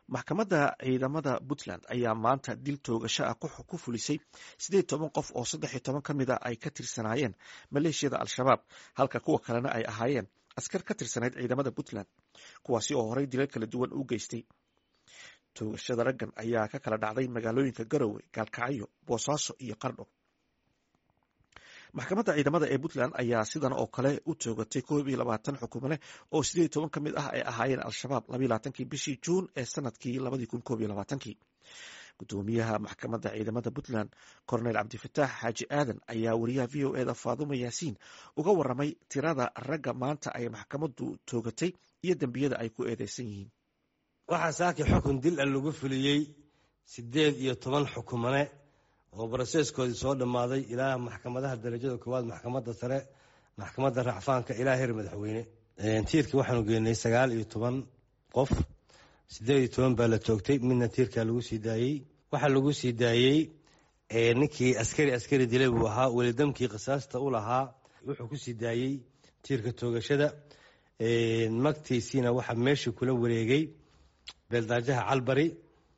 maxkamadda ciidamada puntland ayaa maanta dil toogasho ah ku fulisay sideed toban qof oo saddex iyo toban ka mid a ay ka tirsanaayeen maleeshiyada al-shabaab halka kuwa kalena ay ahaayeen askar ka tirsanayd ciidamada puntland kuwaasi oo horey dilal kala duwan u geystay toogashada raggan ayaa ka kala dhacday magaalooyinka garowe gaalkacyo boosaaso iyo qardho maxkamadda ciidamada ee puntland ayaa sidan oo kale u toogatay koob iyo labaatan xukumane oo sideed iyo toban ka mid ah ay ahaayeen al-shabaab labaiyo labaatankii bishii juun ee sanadkii labadii kun koob iyo labaatankii gudoomiyaha maxkamadda ciidamada puntland cornel cabdifataax xaaji aadan ayaa wariyaha v o eda faadumo yaasiin uga waramay tirada ragga maanta ay maxkamaddu toogatay iyo dembiyada ay ku eedeysan yihiin waxaa saaki xukun dil a lagu fuliyey siddeed iyo toban xukumane oo broseeskoodii soo dhammaaday ilaa maxkamadaha darajada koowaad maxkamadda sare maxkamadda racfaanka ilaa heer madaxweyne tiirkii waxaanu geenay sagaal iyo toban qof siddeed iyo toban baa la toogtay midna tiirkaa lagu sii daayey waxaa lagu sii daayey ninkii askari askari dilay buu ahaa welidamkii qisaasta u lahaa wuxuu ku sii daayey tiirka toogashada magtiisiina waxaa meeshii kula wareegay beeldaajaha calbari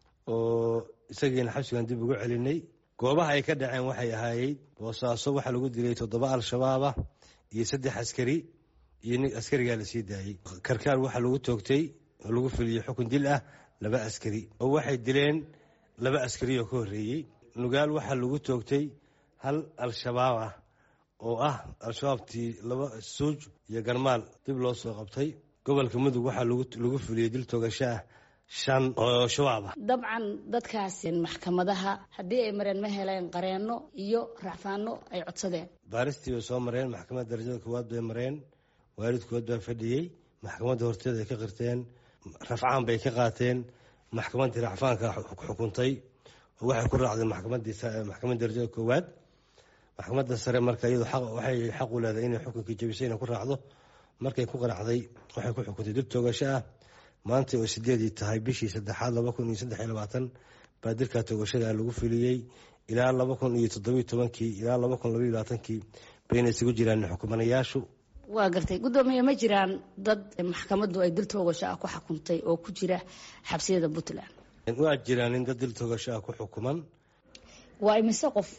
oo isagiina xabsigan dib ugu celinay goobaha ay ka dhaceen waxay ahaayey boosaaso waxaa lagu dilay toddoba al-shabaabah iyo saddex askari iyo nin askarigaa lasii daayey karkaar waxaa lagu toogtay oo lagu fuliyey xukun dil ah laba askari oo waxay dileen laba askari oo ka horreeyey nugaal waxaa lagu toogtay hal al-shabaab ah oo ah al-shabaabtii laba suuj iyo garmaal dib loo soo qabtay gobolka mudug waxaa lagu fuliyey dil toogasho ah shan oo shabaab ah dabcan dadkaas maxkamadaha haddii ay mareen ma heleen qareenno iyo racfaano ay codsadeen baaristii bay soo mareen maxkamadda darajada koowaad bay mareen waalidkood baa fadhiyey maxkamadda horteeda ay ka qirteen rafcaan bay ka qaateen maxkamaddii racfaanka xukuntay oo waxay ku raacdeen maxkamadda darajada koowaad maxkamadda sare marka iyadu waxay xaq u leedahay inay xukunkii jabisay inay ku raacdo markay ku qanacday waxay ku xukuntay dib toogasho ah maanta oo sideedii tahay bishii saddexaad laba kun iyo saddex iyo labaatan baa dilka toogashada lagu fuliyey ilaa laba kun iyo toddobiyo tobankii ilaa laba kun labaiyo labaatankii bayna isugu jiraan xukumanayaashu waa gartay guddoomiye ma jiraan dad maxkamaddu ay dil toogasho ah ku xukuntay oo ku jira xabsiyada puntland waa jiraan in dad dil toogasho ah ku xukuman waa imise qof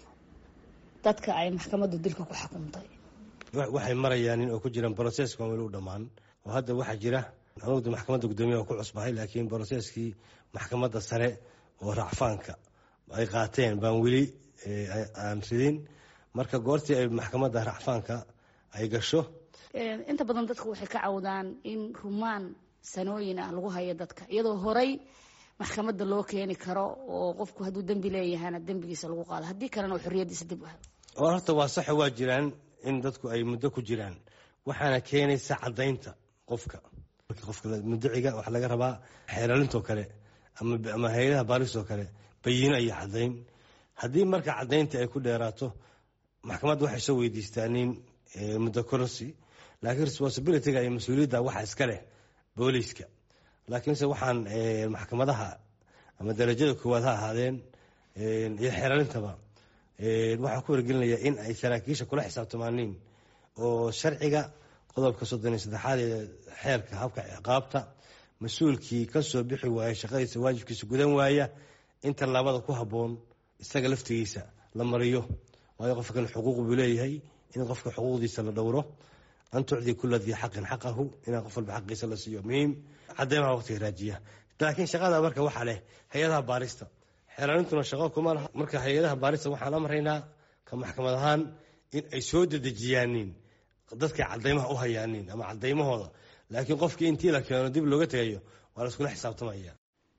dadka ay maxkamaddu dilka ku xukuntay waxay marayaan in oo ku jiraan broseska weli u dhammaan oo hadda waxaa jira anugu maxkamadda guddoomiyaha ku cusbahay laakiin broseskii maxkamadda sare oo racfaanka ay qaateen baan weli aan ridin marka goortii ay maxkamadda racfaanka ay gasho inta badan dadku waxay ka cawdaan in rumaan sanooyin ah lagu hayo dadka iyadoo horey maxkamadda loo keeni karo oo qofku hadduu dembi leeyahana dembigiisa lagu qaado haddii kalena oo xorriyaddiisa dib u helo horta waa saxa waa jiraan in dadku ay muddo ku jiraan waxaana keenaysa caddaynta qofka qofka muddaciga waxaa laga rabaa xeeralintoo kale ama hay-adaha baaristoo kale bayiino iyo caddayn haddii marka caddaynta ay ku dheeraato maxkamadda waxay soo weydiistaa nin muddo kororsi laakiin responsibilityga iyo mas-uuliyadda waxa iska leh booliiska laakiinse waxaan maxkamadaha ama darajada koowaad ha ahaadeen iyo xeeralintaba waxaan ku wargelinayaa in ay saraakiisha kula xisaabtamaaniin oo sharciga qodobka soddon iyo saddexaad ee xeerka habka ciqaabta mas-uulkii ka soo bixi waaya shaqadiisa waajibkiisa gudan waaya in tallaabada ku habboon isaga laftigiisa la mariyo waayo qofkan xuquuq buu leeyahay in qofka xuquuqdiisa la dhowro an tucdii kula dii xaqin xaqahu inaan qof walba xaqiisa la siiyo muhiim cadeymaha waqtiga raajiya laakiin shaqada marka waxaa leh hay-adaha baarista xeelaalintuna shaqo kuma laha marka hay-adaha baarista waxaan amraynaa ka maxkamad ahaan in ay soo dedejiyaaniin dadkay cadaymaha u hayaanin ama cadaymahooda laakiin qofkii intii la keeno dib looga tegayo waa la iskula xisaabtamaya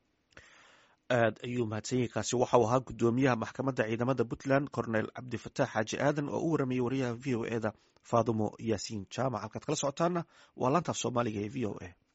aad ayuu mahadsanyahi kaasi waxau ahaa guddoomiyaha maxkamadda ciidamada puntland cornel cabdifataax xaaji aadan oo u waramayay wariyaha v o eda faadumo yaasiin jaamac halkaad kala socotaana waa laantaaf soomaaliga ee v o a